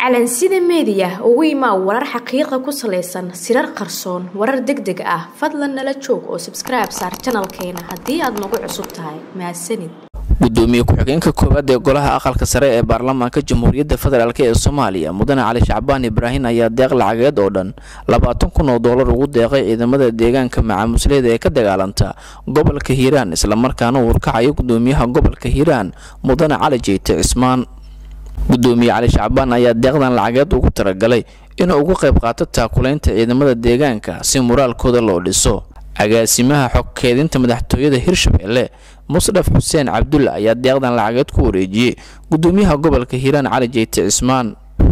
calansida meediya ugu imaa warar xaqiiqa ku salaysan sirar qarsoon warar deg deg ah fadlan nala joog oo sabskribe saar janalkeena haddii aad nagu cusub tahay mahadsanid gudoomiye ku-xigeenka koowaad ee golaha aqalka sare ee baarlamaanka jamhuuriyadda federaalk ee soomaaliya mudane cali shacbaan ibraahin ayaa deeq lacageed oo dhan labaatan kun oo doolar ugu deeqay ciidamada deegaanka macaamusleyda ee ka dagaalanta gobolka hiiraan islamarkaana uu urkacayo gudoomiyaha gobolka hiiraan mudane cali jeyte cismaan gudoomiye cali shacbaan ayaa deeqdan lacageed ugu talagalay inuu uga qayb qaato taakulaynta ciidamada deegaanka si muraalkooda loo dhiso agaasimaha xog keedinta madaxtooyada hirshabelle musdhaf xuseen cabdulle ayaa deeqdan lacageed ku wareejiyey gudoomiyaha gobolka hiiraan cali jeyte cismaan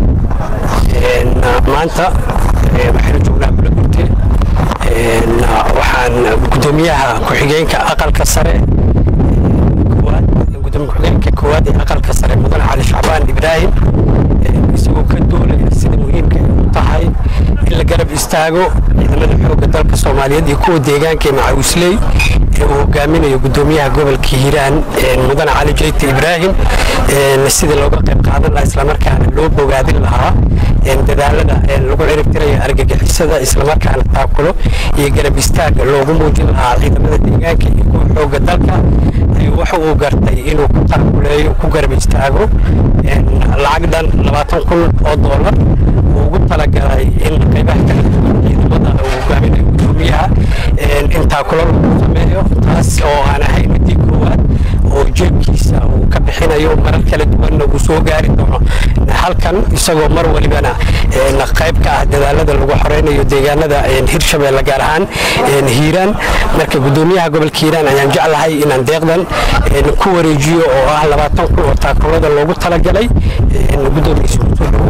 maanta waxaynu joognaa bulagurte waxaan gudoomiyaha ku-xigeenka aqalka sare gudoomiye ku-xigeenka koowaad ee aqalka sare mudane cali shacbaan ibraahim isagoo ka doolaya sida muhiimka ay u tahay in la garab istaago ciidamada xoogga dalka soomaaliyeed iyo kuwa deegaanka ee macawisley ee uu hogaaminayo gudoomiyaha gobolka hiiraan mudane cali jeyte ibraahim sidii looga qayb qaadan lahaa islamarkaana loo bogaadin lahaa dadaalada lagu ciribtirayo argagixisada islamarkaana taakulo iyo garab istaaga loogu muujin lahaa ciidamada deegaanka iyo kuwa xoogga dalka waxa uu gartay inuu ku taakuleeyo ku garab istaago lacag dhan labaatan kun oo doolar uu ugu talagalay in qaybaha kala duwan ciidamada uu hogaaminayo gudoomiyaha in taakulo lagu sameeyo taas oo aan ahayn midii koowaad oo jeebkiisa uu ka bixinayo marar kala duwanna uu soo gaari doono halkan isagoo mar walibana qayb ka ah dadaalada lagu xoreynayo deegaanada hirshabeelle gaar ahaan hiiraan marka gudoomiyaha gobolka hiiraan ayaan jeclahay inaan deeqdan ku wareejiyo oo ah labaatan kun oo taakulada loogu talagalay gudoomiyiisa kusoo dhawo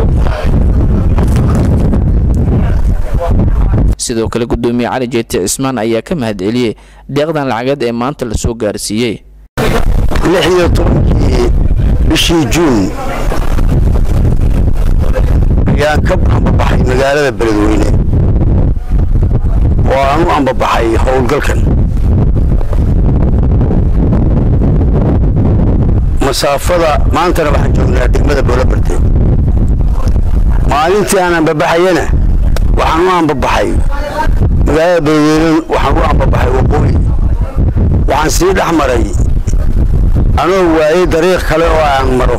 sidoo kale gudoomiye cali jeete cismaan ayaa ka mahadceliyey deeqdan lacageed ee maanta la soo gaarsiiyey lix iyo tobankii bishii juun ayaan ka ambabaxay magaalada beledweyne oo aan u ambabaxay howlgalkan masaafada maantana waxaan joognaa degmada boolabarte maalintii aan ambabaxayana waxaan u ambabaxay magaalada beledweyne waxaan u ambabaxay waqooyi waxaan sii dhex maray anoo waayey dariiq kale oo aan maro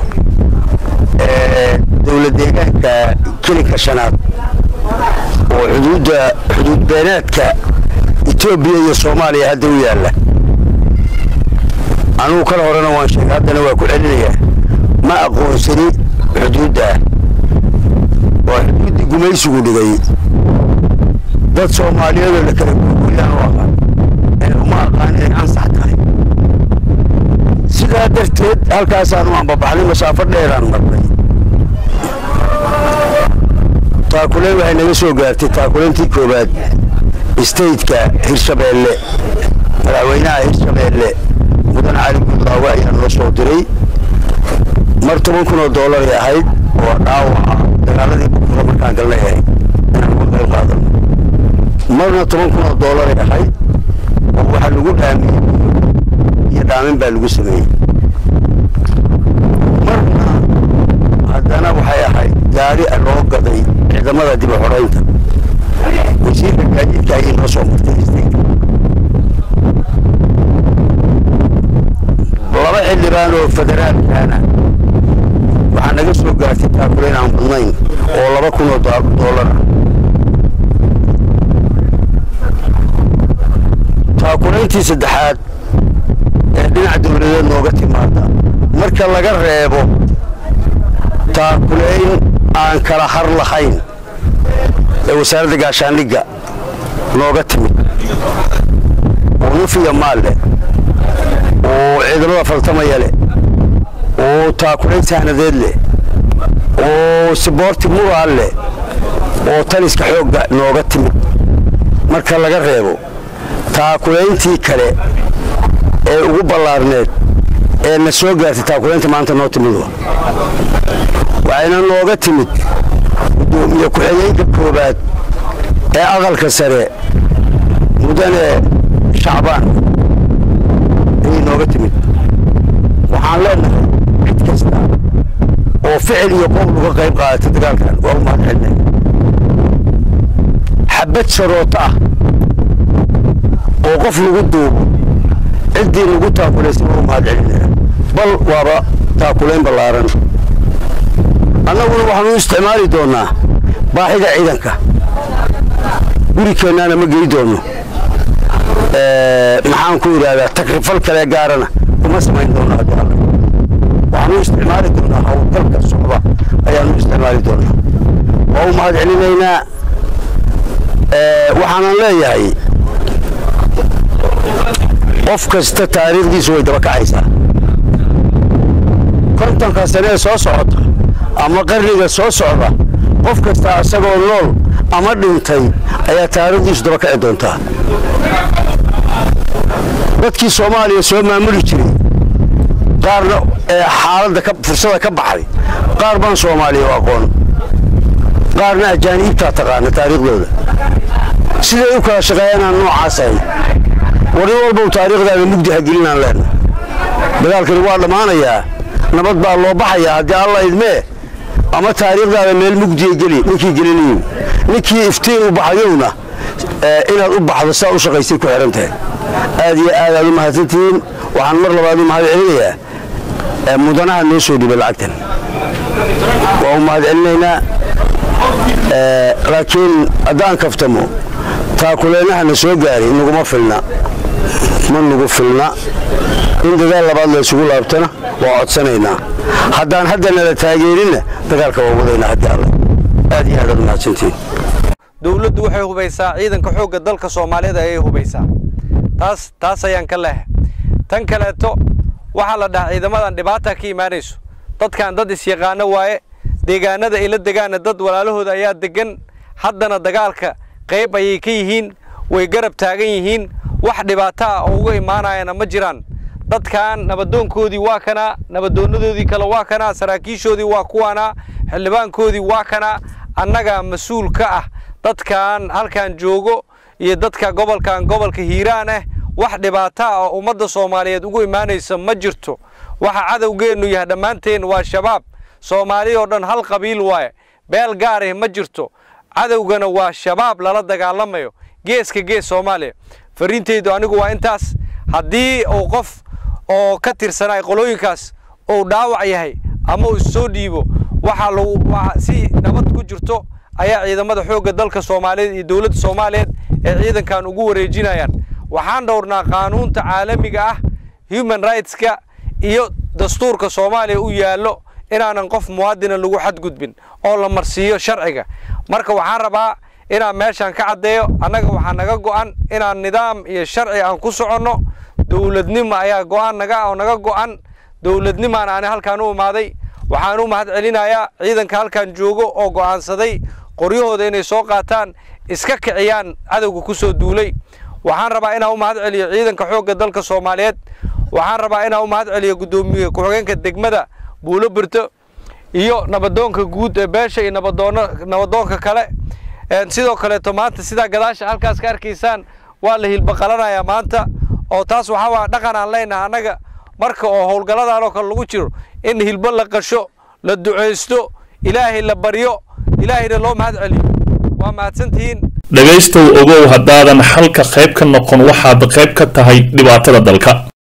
dowlad deegaanka kelinka shanaad oo xuduudda xuduud beenaadka etoobiya iyo soomaaliya hadda u yaalla anugu kala horena waan sheegay haddana waa ku celinayaa ma aqoonsani xuduudda waa xuduuddii gumaysigu dhigay dad soomaaliyeedoo la kala gurguryaan u aqaan ee uma aqaan inay ansax tahay sidaa darteed halkaasaan u ambabaxnay masaafo dheeraan marnay taakuleen waxay naga soo gaartay taakuleyntii koowaad stateka hirshabeelle madaxweynaha hirshabeelle mudan cali gudlaawe ayaa noo soo diray mar toban kun oo doolaray ahayd oo dhaawaca dagaaladii bukura markaan galnay ahayd inaan uga qayb qaadano marna toban kun oo doolaray ahayd oo waxaa lagu dhaamiyey iyo dhaamin baa lagu sameeyey marna haddana waxay ahayd gaari loo gaday ciidamada dib u xoraynta wasiirka gaadiidka ayay noo soo martay istayka laba xildhibaan oo federaalkaana waxaa naga soo gaartay taakuleyn aan badnayn oo laba kun oo doolar ah taakuleyntii saddexaad ee dhinaca dowladeed nooga timaada marka laga reebo taakuleyn aan kala har lahayn ee wasaaradda gaashaandhigga nooga timid oo nufiya maal leh oo ciidamada faltamaya leh oo taakuleyn sahnadeed leh oo siboorti muraal leh oo taliska xoogga nooga timid marka laga reebo taakuleyntii kale ee ugu ballaarneed ee na soo gaartay taakuleynta maanta noo timid waxayna nooga timid gudoomiye ku-xigeenka koowaad ee aqalka sare mudane shacbaan ayay nooga timid waxaan leenahay cid kasta oo ficil iyo qowl uga qayb qaadata dagaalkan waa u mahad celinaya xabad sharooto ah oo qof lagu duubo ciddii lagu taakulaysay waa u mahad celinaya bal waaba taakulayn ballaaran annaguna waxaanu u isticmaali doonnaa baaxida ciidanka gurikeennaana ma gey doonno maxaan ku idhaahdaa takrifal kale gaarana kuma samayn doonno haddii alle waxaanu isticmaali doonaa howlgalka socda ayaanu isticmaali doonaa waa u mahad celinaynaa waxaanan leeyahay qof kasta taariikhdiisu way daba kacaysaa kontonka sane ee soo socota ama qarniga soo socda qof kasta isagoo nool ama dhintay ayaa taariikhdiisu daba kaci doontaa dadkii soomaaliya soo maamuli jiray qaarna ee xaaladda fursada ka baxday qaar baan soomaaliya u aqoon qaarna ajaaniibtaa taqaana taariikhdooda siday u kala shaqeeyanaan noocaas ahay warin walbow taariikhdaada mugdi ha gelinaan leenna dagaalkani waa dhammaanayaa nabad baa loo baxayaa haddii alla idmee ama taariikhdaada meel mugdiya geli ninkii gelinayo ninkii iftiin u baxayowna inaad u baxdo saa u shaqaysay ku xihan tahay aad iyo aad aad u mahadsantihiin waxaan mar labaad u mahad celinayaa mudanaha noo soo dhibay lacagtan waa u mahad celinaynaa laakiin haddaan kaftamo taakuleynaha na soo gaaray naguma filna ma nagu filna in dadaal labaad la isugu laabtana waa codsanaynaa haddaan hadda nala taageerinna dagaalka waa wadaynaa haddii alle aad iyo aad aad u mahadsantihiin dowladdu waxay hubaysaa ciidanka xoogga dalka soomaaliyeed ayay hubaysaa taas taas ayaan ka leehay tan kaleeto waxaa la dhahaa ciidamadan dhibaata ka imaanayso dadkan dad isyaqaano waaye deegaanada ay la degaana dad walaalahooda ayaa degan haddana dagaalka qayb ayay ka yihiin way garab taagan yihiin wax dhibaato ah oo uga imaanayana ma jiraan dadkan nabadoonkoodii waa kanaa nabadoonadoodii kale waa kanaa saraakiishoodii waa kuwaanaa xildhibaankoodii waa kanaa annagaa mas-uul ka ah dadkan halkan joogo iyo dadka gobolkan gobolka hiiraan ah wax dhibaato ah oo ummadda soomaaliyeed ugu imaanaysa ma jirto waxa cadowgeennu yahay dhammaanteen waa shabaab soomaali oo dhan hal qabiil waaye beel gaarih ma jirto cadowgana waa shabaab lala dagaalamayo geeska gees soomaaliya fariintaydu anigu waa intaas haddii uu qof oo ka tirsanay qolooyinkaas uu dhaawac yahay ama uu soo dhiibo waxaa lagu si nabad ku jirto ayaa ciidamada xoogga dalka soomaaliyeed iyo dowladda soomaaliyeed ee ciidankan ugu wareejinayaan waxaan dhowrnaa qaanuunta caalamiga ah human rightska iyo dastuurka soomaaliya u yaallo inaanan qof muwaadina lagu xadgudbin oo la marsiiyo sharciga marka waxaan rabaa inaan meeshaan ka caddeeyo annaga waxaa naga go'an inaan nidaam iyo sharci aan ku soconno dowladnimo ayaa go'aan naga oo naga go'an dowladnimaan aani halkaan u imaaday waxaan u mahad celinayaa ciidanka halkan joogo oo go'aansaday qoryahooda inay soo qaataan iska kiciyaan cadowga ku soo duulay waxaan rabaa inaan u mahad celiyo ciidanka xoogga dalka soomaaliyeed waxaan rabaa inaan u mahad celiyo guddoomiye ku-xigeenka degmada buulo birto iyo nabadoonka guud ee beesha iyo nabadoonno nabadoonka kale sidoo kaleeto maanta sidaa gadaasha halkaas ka arkaysaan waa la hilbaqalanayaa maanta oo taas waxaa waa dhaqan aan leenahay annaga marka oo howlgalladan oo kale lagu jiro in hilbo la qasho la ducaysto ilaahay la baryo ilaahayna loo mahad celiyo waa mahadsantihiin dhegaystow ogow haddaadan xalka qayb ka noqon waxaad qayb ka tahay dhibaatada dalka